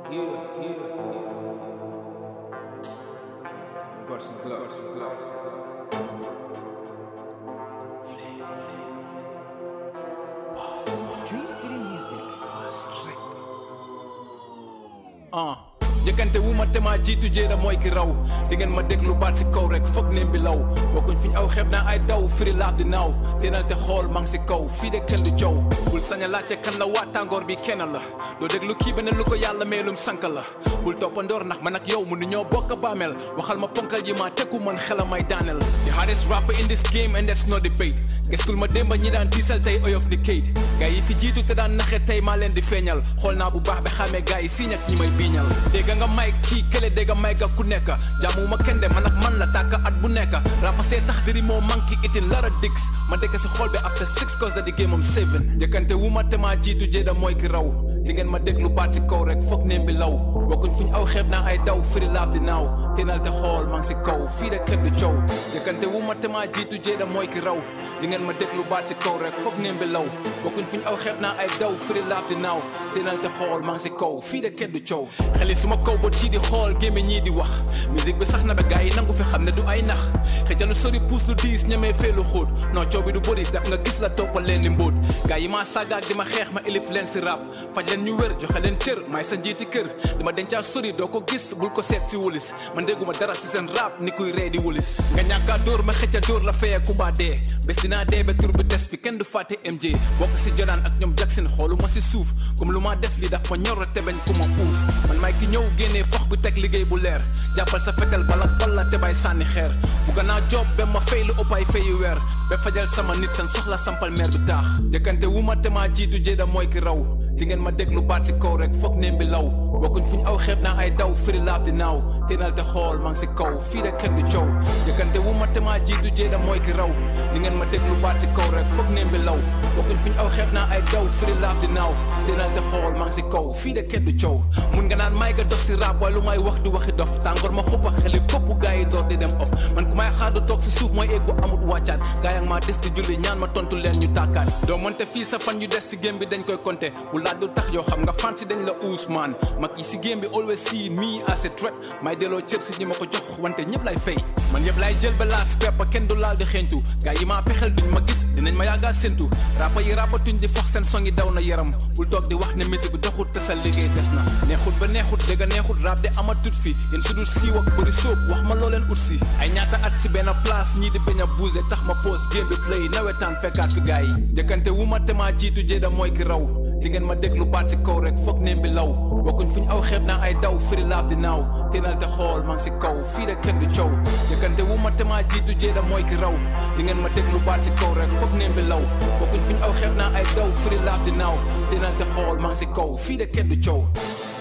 Got some gloves, some gloves. Dream City Music. ah jëkkante wu ma te maa jiitu jéera mooy ki raw di ngeen ma déglu baat si kaw rek foog neem bi law bokkuñ fi ñu aw xeeb naa ay daw firi laaf di naaw teenal te xool maa ngi si kaw fii de kenn du coow bul sañ a laajte kan la waa tàngoor bi kenn la doo déglu kii beneen lu ko yàlla meelum sank la bul toppandoor ndax man ak yow mënu ñoo bokk baamel waxal ma ponkal yi ma tekku man xelam may daaneel the hardest rapper in this game and that's no debate gestul ma démba ñi daan tiisal tey oyof ni kayit gaa yi fi jiitu te daan naxe tey maa leen di feeñal xool naa bu baax ba xamee gaa yi siiñ ak ñi may biiñal dégg nga may kii kële dégg may ga ku nekk jaamuwuma kenn de man ak man la tàkk at bu nekk rapasee tax diri moo manki itin lara dix ma dégg si xool bi after six cause di game am seven njëkkante wu ma te maa jiitu jéeda mooy ki raw di ngeen ma déglu baat si kaw rek foog neem bi law bokkuñ fu ñu aw xeeb naa ay daw firi laaf di naaw teenal te xool maa ngi si kaw fii de kenn du coow njëkkante wu ma te maa jiitu jéeda mooy ki raw di ngeen ma déglu baat si kaw rek foog neem bi law bokkuñ fu ñu aw xeeb naa ay daw firi laaf di naaw teenal te xool maa ngi si kaw fii de kenn du coow xeli suma kaw bot ci di xool gémme ñii di wax musique bi sax na ba gars yi nangu fi xam ne du ay nax xëjalu sori puus lu diis ñemee feelu xóot non coow bi du bëri daf nga gis la toppal leen di mbóot gars yi maa sàggaak di ma xeex ma ilif leen si rap faj leen ñu wér joxe leen cër maay sa njiiti kër di ma dencaa sori doo ko gis bul ko seet si wulis man dégguma dara si seen rap ni kuy ree di wulis nga ñàkkaa dóor ma xëcca dóor la fayee kumba dee bés dinaa dee ba tur bi des fi kenn du fàtte MJ bokk si Jordan ak ñoom Jackson xoolu ma si suuf comme lu ma def li daf ma ñor te bañ ku ma uuf man maay ki ñëw génnee fox bi teg liggéey bu leer jàppal sa fetal balak balla te bay sànni xeer bu gannaaw job ba ma fay lu ëpp ay fayu weer ba fajal sama nit seen soxla sampal meer bi taax jëkkante wu ma te maa jiitu jéeda mooy ki raw di ngeen ma déglu baat si kaw rek foog neem bi law bokkuñ fu ñu aw xeeb naa ay daw firi laaf di naaw teenal te xool maa ngi si kaw fii de kenn du coow jëkkante wu ma te maa jiitu jéeda mooy ki raw di ngeen ma déglu baat si kaw rek foog neem bi law bokkuñ fu ñu aw xeeb naa ay daw firi laaf di naaw teenal te xool maa ngi si kaw fii de kenn du coow mun nga naan may nga dof si rap waaye lu may wax du waxi dof tàngoor ma xuppa xeli kopp gaa yi door di dem off man ku may xaar du toog si suuf mooy eeg bu amut wàccaat gaa yang maa des di julli ñaan ma tontu leen ñu tàkkaat doo monte fii sa fan yu des si game bi dañ koy compter bu laaj du tax yow xam nga fan si dañ la Ousmane mag yi si game bi always see me as a threat may delloo cër si ñi ma ko jox wante ñëpp lay fay man yëpp lay jël ba laas peppa kenn du laal di xeeñtu gaa yi maa pexel duñ ma gis dinañ ma yàggal séntu rapa yi rapatuñ di fox seen song yi daw na yaram bul toog di wax ne musique bi doxut te sa liggéey des na neexut ba neexut dëgg neexut rap de amatut fi yéen su dul siiw ak bëri sóob wax ma loo leen ut si ay ñaata at si benn place ñii di bañ a bougé tax ma pause game bi play nawetaan fekkaat fi gaa yi jëkkante wu ma te maa jiitu jéeda mooy ki raw di ngeen ma déglu baat si kaw rek foog neem bi law bokkuñ fu ñu aw xeeb naa ay daw firi laaf di naaw teenal te xool maa ngi si kaw fii de kenn du coow jëkkante wu ma te maa jiitu jéeda mooy ki raw di ngeen ma déglu baat si kaw rek foog neem bi law bokkuñ fu ñu aw xeeb naa ay daw firi laaf di naaw teenal te xool maa ngi si kaw fii de kenn du coow